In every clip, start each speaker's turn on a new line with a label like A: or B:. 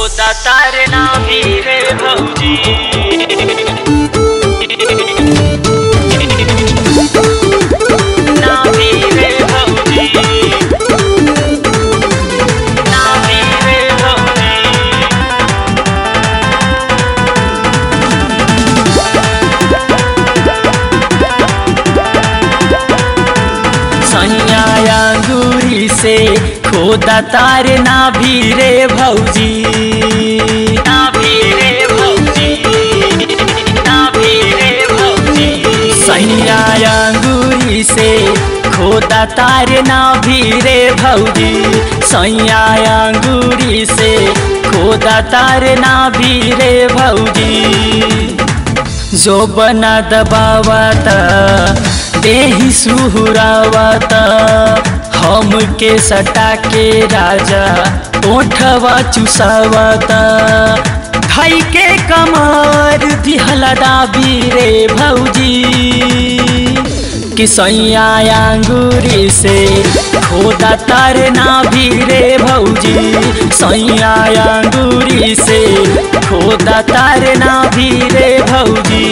A: होता तारे ना भी रे भौजी ना भी रे भौजी ना भी रे भौजी सैया अंगूरी से खोदा तार ना भी रे भौजी ना भी रे भौजी ना भी रे भौजी सैया अंगूरी से खोदा तार ना भी रे भौजी सैया अंगूरी से खोदा तार ना भी रे भौजी जो बना दबावता देही सुहुरावता हम के सटा के राजा ओठवा चुसावता भाई के कमर दिहला दाबी रे भौजी कि सैया अंगूरी से खोदा तार ना भी रे भौजी सैया अंगूरी से खोदा तार ना भी रे भौजी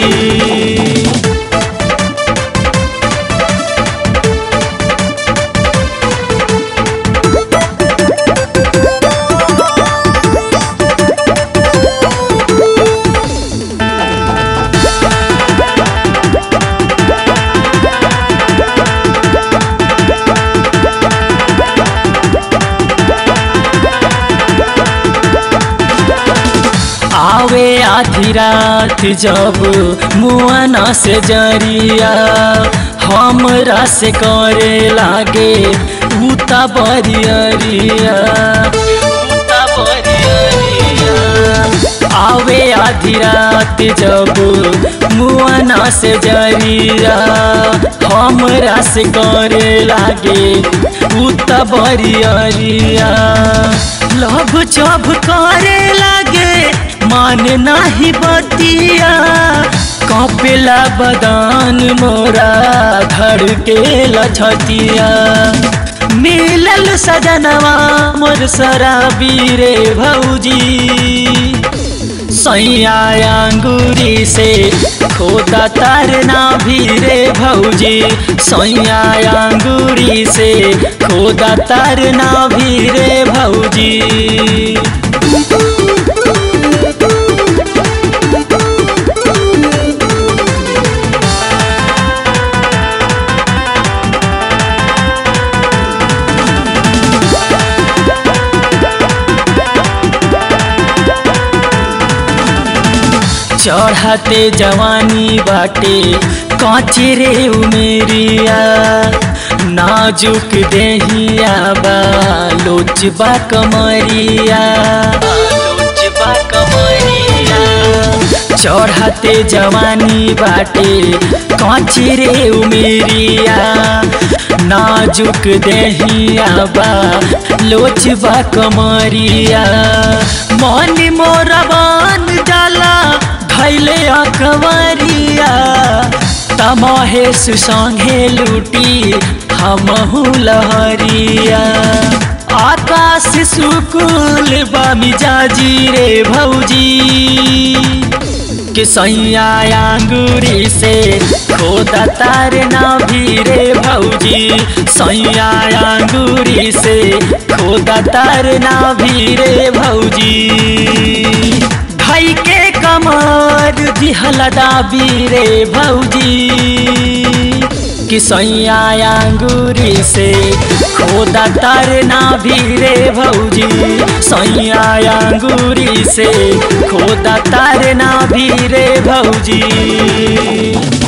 A: आवे आधी रात जब मुआना से जरिया हमरा से करे लागे उता बरियरिया उता बरियरिया आवे आधी रात जब मुआना से जरिया हमरा से करे लागे उता बरियरिया लभ चभ करे लागे मान नाही बतिया कपेला बदान मोरा धड़ के लछतिया मिलल सजनवा मोर शराबी रे भौजी सैया अंगूरी से खोदा तार ना भी रे भौजी सैया अंगूरी से खोदा तार ना भी रे भौजी चढ़ते जवानी बाटे काचे रे उमेरिया नाजुक देहिया बा लोचबा कमरिया लोचबा कमरिया चढ़ते जवानी बाटे काचे रे उमेरिया नाजुक देहिया बा लोचबा कमरिया मन मोरबान जाला धैले अकवरिया तमहेश संगे लूटी हमहू लहरिया आकाश सुकुल बामिजाजी रे भौजी कि सैया अंगूरी से खोदा तार ना भी रे भौजी सैया अंगूरी से खोदा तार ना भी रे भौजी भाई के कमर दिहला दाबी रे भौजी कि सैया अंगूरी से खोदा तार ना भी रे भौजी सैया अंगूरी से खोदा तार ना भी रे भौजी